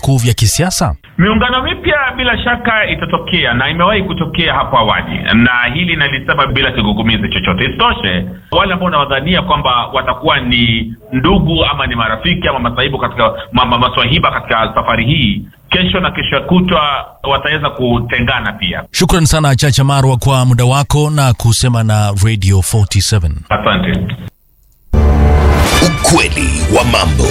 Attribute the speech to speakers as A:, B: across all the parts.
A: vikuu vya kisiasa?
B: Miungano mipya bila shaka itatokea na imewahi kutokea hapo awali, na hili nalisema bila kigugumizi chochote. Isitoshe, wale ambao unawadhania kwamba watakuwa ni ndugu ama ni marafiki ama masaibu katika mama maswahiba katika safari hii, kesho na kesho kutwa wataweza kutengana pia.
A: Shukran sana Chacha Marwa kwa muda wako na kusema na Radio 47.
B: Asante.
C: Ukweli wa mambo.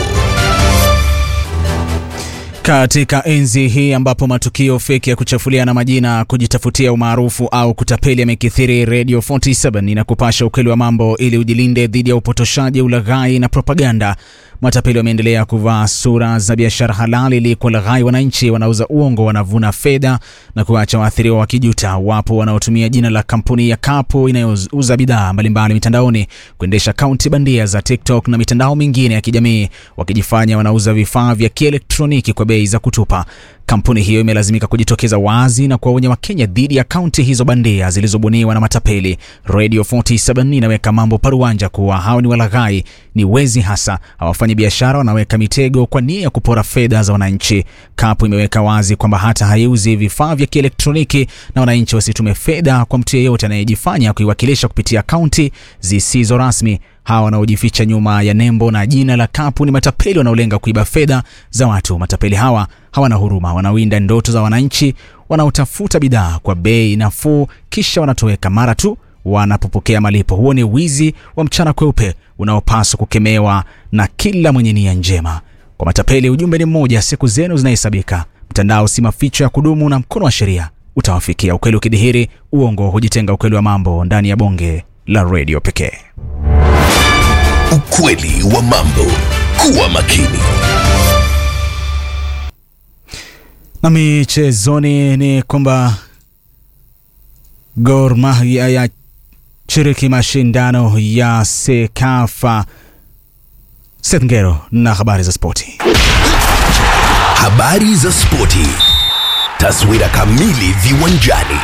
D: Katika enzi hii ambapo matukio feki ya kuchafuliana majina, kujitafutia umaarufu au kutapeli yamekithiri, Radio 47 inakupasha ukweli wa mambo ili ujilinde dhidi ya upotoshaji, ulaghai na propaganda. Matapeli wameendelea kuvaa sura za biashara halali ili kuwalaghai wananchi. Wanauza uongo, wanavuna fedha na kuacha waathiriwa wakijuta. Wapo wanaotumia jina la kampuni ya Kapu inayouza bidhaa mbalimbali mitandaoni kuendesha akaunti bandia za TikTok na mitandao mingine ya kijamii, wakijifanya wanauza vifaa vya kielektroniki kwa bei za kutupa. Kampuni hiyo imelazimika kujitokeza wazi na kuwaonya Wakenya dhidi ya akaunti hizo bandia zilizobuniwa na matapeli. Radio 47 inaweka mambo paruanja kuwa hao ni walaghai, ni wezi hasa, hawafanyi biashara, wanaweka mitego kwa nia ya kupora fedha za wananchi. Kapu imeweka wazi kwamba hata haiuzi vifaa vya kielektroniki na wananchi wasitume fedha kwa mtu yeyote anayejifanya kuiwakilisha kupitia akaunti zisizo rasmi. Hawa wanaojificha nyuma ya nembo na jina la Kapu ni matapeli wanaolenga kuiba fedha za watu. Matapeli hawa hawana huruma, wanawinda ndoto za wananchi wanaotafuta bidhaa kwa bei nafuu, kisha wanatoweka mara tu wanapopokea malipo. Huo ni wizi wa mchana kweupe unaopaswa kukemewa na kila mwenye nia njema. Kwa matapeli, ujumbe ni mmoja: siku zenu zinahesabika. Mtandao si maficho ya kudumu, na mkono wa sheria utawafikia. Ukweli ukidhihiri, uongo hujitenga. Ukweli wa mambo ndani ya bonge la redio pekee.
C: Ukweli wa mambo. Kuwa makini.
D: Na michezoni ni kwamba Gor Mahia yashiriki mashindano ya Sekafa. Seth Ngero na habari za spoti.
C: Habari za spoti. Taswira kamili viwanjani.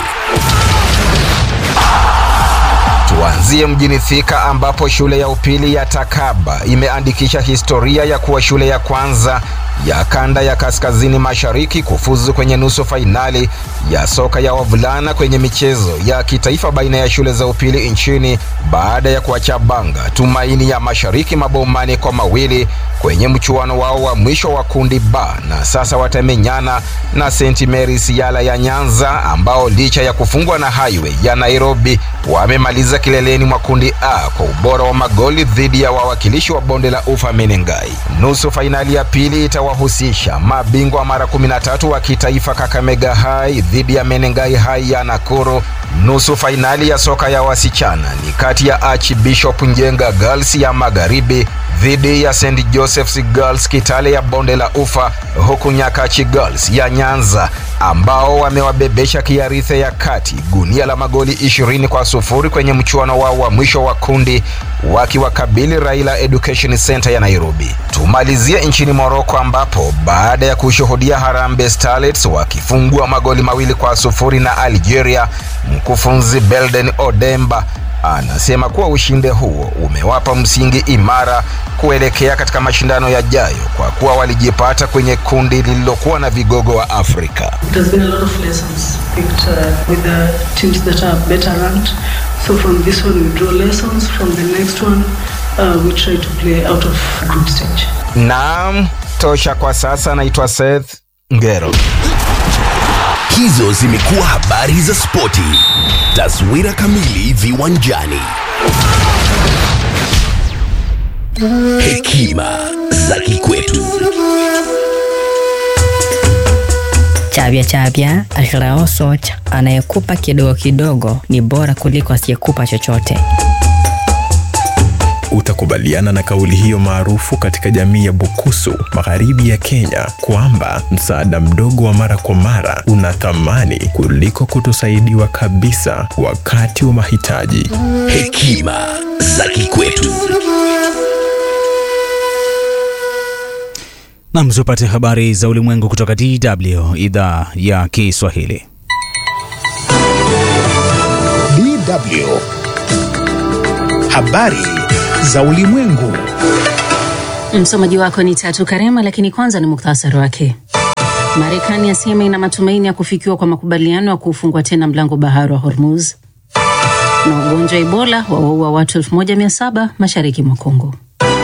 E: Tuanzie mjini Thika ambapo shule ya upili ya Takaba imeandikisha historia ya kuwa shule ya kwanza ya kanda ya kaskazini mashariki kufuzu kwenye nusu fainali ya soka ya wavulana kwenye michezo ya kitaifa baina ya shule za upili nchini baada ya kuwachabanga Tumaini ya Mashariki mabao mane kwa mawili kwenye mchuano wao wa mwisho wa kundi ba, na sasa watamenyana na St Mary's Yala ya Nyanza ambao licha ya kufungwa na Highway ya Nairobi wamemaliza kileleni mwa kundi A kwa ubora wa magoli dhidi ya wawakilishi wa bonde la Ufa Menengai. Nusu fainali ya pili itawahusisha mabingwa mara 13 wa kitaifa Kakamega High dhidi ya Menengai High ya Nakuru. Nusu fainali ya soka ya wasichana ni kati ya Archbishop Njenga Girls ya Magharibi dhidi ya St Joseph's Girls Kitale ya bonde la Ufa, huku Nyakachi Girls ya Nyanza ambao wamewabebesha Kiarithe ya kati gunia la magoli ishirini kwa sufuri kwenye mchuano wao wa mwisho wa kundi wakiwakabili Raila Education Center ya Nairobi. Tumalizie nchini Morocco ambapo baada ya kushuhudia Harambee Starlets wakifungua magoli mawili kwa sufuri na Algeria, mkufunzi Belden Odemba anasema kuwa ushindi huo umewapa msingi imara kuelekea katika mashindano yajayo kwa kuwa walijipata kwenye kundi lililokuwa na vigogo wa Afrika.
F: It has been a lot of lessons picked uh, with the teams that are better ranked. So from this one we draw lessons, from the next one uh, we try to play out of group stage.
E: Naam, tosha kwa sasa. Naitwa Seth Ngero.
C: Hizo zimekuwa habari za spoti. Taswira kamili viwanjani. Hekima za kikwetu.
G: Chavya chavya Alrao Soch, anayekupa kidogo kidogo ni bora kuliko asiyekupa chochote.
H: Utakubaliana na kauli hiyo maarufu katika jamii ya Bukusu, magharibi ya Kenya, kwamba msaada mdogo wa mara kwa mara una thamani kuliko kutosaidiwa kabisa wakati wa mahitaji.
C: Hekima za kikwetu.
D: Nam, tupate habari za ulimwengu kutoka DW idhaa ya Kiswahili.
I: DW habari za ulimwengu.
J: Msomaji wako ni Tatu Karema, lakini kwanza ni muktasari wake. Marekani yasema ina matumaini ya kufikiwa kwa makubaliano ya kufungua tena mlango bahari wa Hormuz. Na ugonjwa wa Ebola wawaua watu 1700 mashariki mwa Kongo.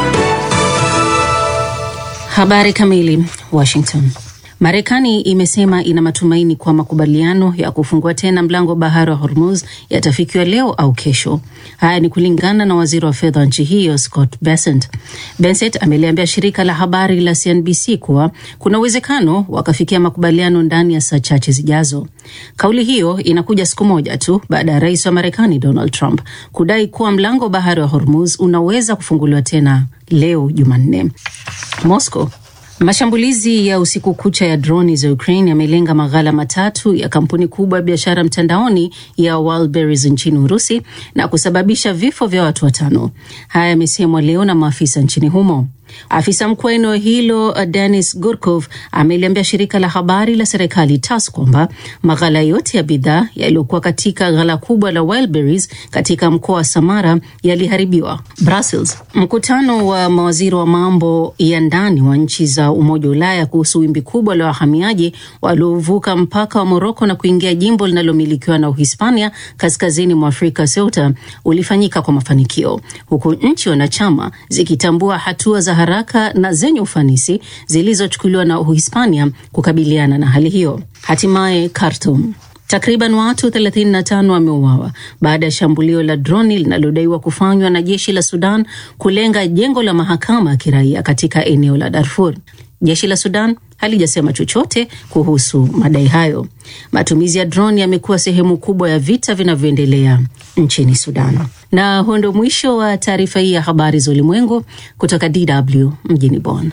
J: Habari kamili. Washington. Marekani imesema ina matumaini kwa makubaliano ya kufungua tena mlango wa bahari wa Hormuz yatafikiwa leo au kesho. Haya ni kulingana na waziri wa fedha wa nchi hiyo Scott Bessent. Bessent ameliambia shirika la habari la CNBC kuwa kuna uwezekano wakafikia makubaliano ndani ya saa chache zijazo. Kauli hiyo inakuja siku moja tu baada ya rais wa Marekani Donald Trump kudai kuwa mlango wa bahari wa Hormuz unaweza kufunguliwa tena leo Jumanne. Moscow Mashambulizi ya usiku kucha ya droni za Ukraine yamelenga maghala matatu ya kampuni kubwa ya biashara mtandaoni ya Wildberries nchini Urusi na kusababisha vifo vya watu watano. Haya yamesemwa leo na maafisa nchini humo. Afisa mkuu wa eneo hilo Denis Gurkov ameliambia shirika la habari la serikali TASS kwamba maghala yote ya bidhaa yaliyokuwa katika ghala kubwa la Wildberries katika mkoa wa Samara yaliharibiwa. Brussels. Mkutano wa mawaziri wa mambo ya ndani wa nchi za Umoja wa Ulaya kuhusu wimbi kubwa la wahamiaji waliovuka mpaka wa Moroko na kuingia jimbo linalomilikiwa na Uhispania kaskazini mwa Afrika, Ceuta, ulifanyika kwa mafanikio huku nchi wanachama zikitambua hatua za haraka na zenye ufanisi zilizochukuliwa na Uhispania kukabiliana na hali hiyo. Hatimaye Khartoum. Takriban watu 35 wameuawa baada ya shambulio la droni linalodaiwa kufanywa na jeshi la Sudan kulenga jengo la mahakama ya kiraia katika eneo la Darfur. Jeshi la Sudan halijasema chochote kuhusu madai hayo. Matumizi ya droni yamekuwa sehemu kubwa ya vita vinavyoendelea nchini Sudan. Na huo ndio mwisho wa taarifa hii ya habari za ulimwengu kutoka DW mjini Bonn.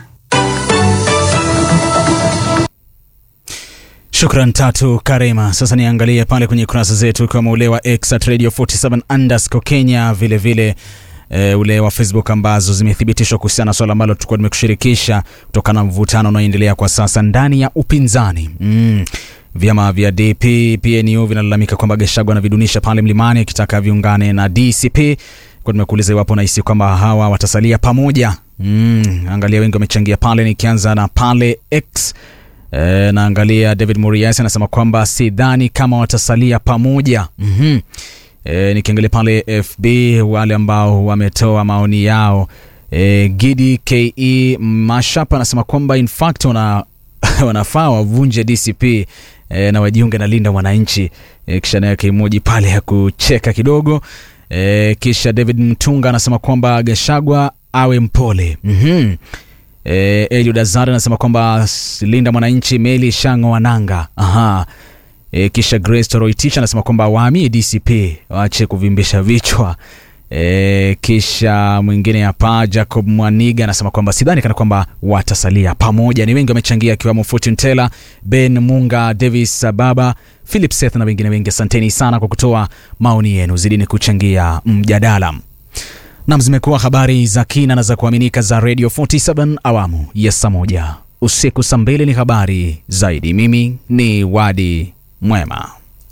D: Shukran Tatu Karema. Sasa niangalie pale kwenye kurasa zetu kama ule wa X at Radio 47 underscore Kenya, vilevile vile, e, ule wa Facebook ambazo zimethibitishwa kuhusiana na swala ambalo tulikuwa tumekushirikisha kutokana na mvutano unaoendelea kwa sasa ndani ya upinzani mm. Vyama vya DP PNU vinalalamika kwamba Gachagua anavidunisha pale mlimani akitaka viungane na DCP. Kwa tumekuuliza iwapo nahisi kwamba hawa watasalia pamoja. Mm, angalia wengi wamechangia pale, nikianza na pale X E, naangalia David Murias anasema kwamba sidhani kama watasalia pamoja. mm-hmm. E, nikiangalia pale FB wale ambao wametoa maoni yao e, Gidi Ke Mashapa anasema kwamba in fact wana, wanafaa wavunje DCP e, na wajiunge na Linda Mwananchi e, kisha naye kimoji pale ya kucheka kidogo e, kisha David Mtunga anasema kwamba Gachagua awe mpole. mm-hmm. E, Eliud Azar anasema kwamba Linda Mwananchi meli shango wananga. Aha. E, kisha Grace Toroitich anasema kwamba wahamie DCP waache kuvimbisha vichwa. E, kisha mwingine hapa Jacob Mwaniga anasema kwamba sidhani kana kwamba watasalia pamoja. Ni wengi wamechangia akiwemo Fortune Teller, Ben Munga, Davis Baba, Philip Seth na wengine wengi. Asanteni sana kwa kutoa maoni yenu, zidini kuchangia mjadala. Nam, zimekuwa habari za kina na za kuaminika za Radio 47 awamu ya saa moja usiku. Saa mbili ni habari zaidi. Mimi ni Wadi Mwema.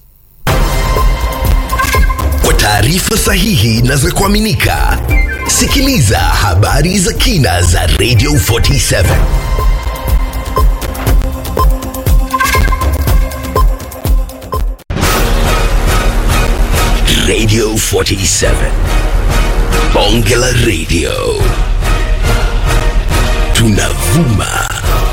C: Kwa taarifa sahihi na za kuaminika, sikiliza habari za kina za Radio 47 Radio 47 Bonge la Radio tunavuma